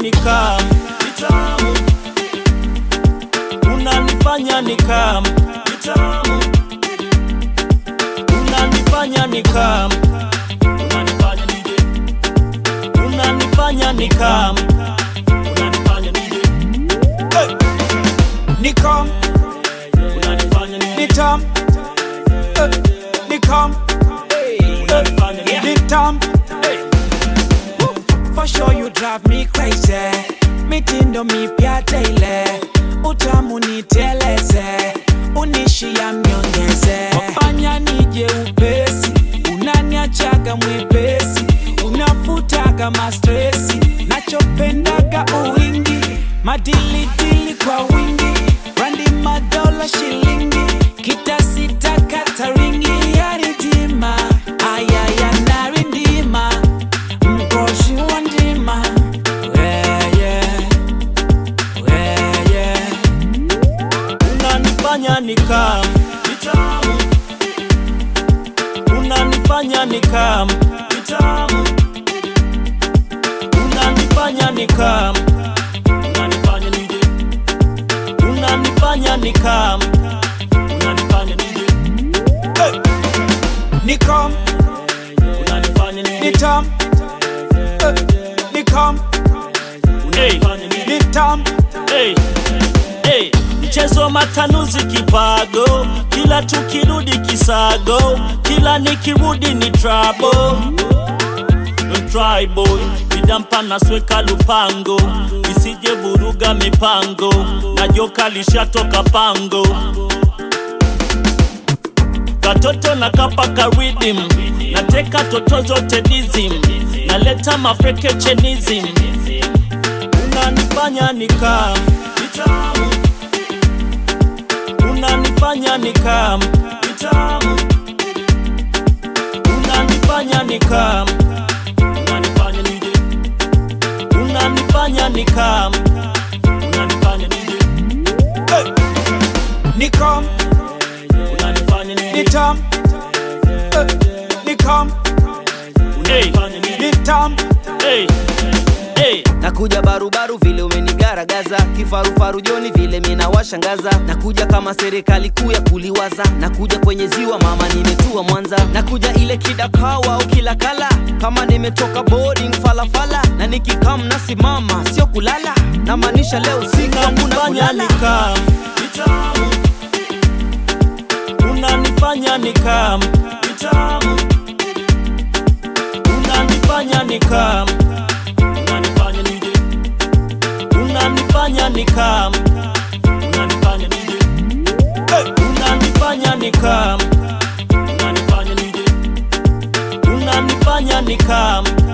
nikam vitamu unanifanya nikam vitamu unanifanya nikam unanifanya nije unanifanya nikam unanifanya nije hey! Nikam, unanifanya nije nitam, eh, nikam, unanifanya nije nitam. For sure you drive me crazy. Mitindo mipya daily. Utamu niteleze. Unishia mnyongeze. Wafanya nije upesi. Unaniachaga mwepesi. Unafutaga mastresi. Nachopendaga uwingi. Madilidili kwa wingi. Randi madola shilingi. Kitasita kataringi ya ridima. Ayaya narindima. Mkoshi wa ndima. Yeah, yeah. Yeah, yeah. unanifanya nikam vitamu unanifanya nikam vitamu unanifanya nikam unanifanya nije unanifanya nikam unanifanya nije hey! Nikam, unanifanya nije nitam, eh, nikam, unanifanya nije nitam. hey, hey. Mchezo matanuzi kipago, kila tukirudi kisago, kila nikirudi ni trouble. Don't try boy, vidampa nasweka lupango, isije vuruga mipango, na joka lishatoka pango. Katoto na kapaka rhythm, nateka toto zote dizim, naleta mafreke chenism, unanifanya nikam vitamu, unanifanya nikam vitamu, unanifanya nikam, unanifanya nije, unanifanya nikam, unanifanya nije, hey! Nikam, unanifanya nije, nitam, eh, nikam, unanifanya nije, nitam. hey! Hey! nakuja barubaru vile umenigaragaza kifarufaru joni vile mina washangaza nakuja kama serikali kuu ya kuliwaza nakuja kwenye ziwa mama nimetua mwanza nakuja ile kidakawa au kila kala kama nimetoka boarding falafala na nikikam nasimama sio kulala namaanisha leo siku hakuna unanifanya kulala nikam vitamu unanifanya nikam vitamu unanifanya nikam unanifanya nije unanifanya nikam unanifanya nije hey! unanifanya nikam unanifanya nije unanifanya nikam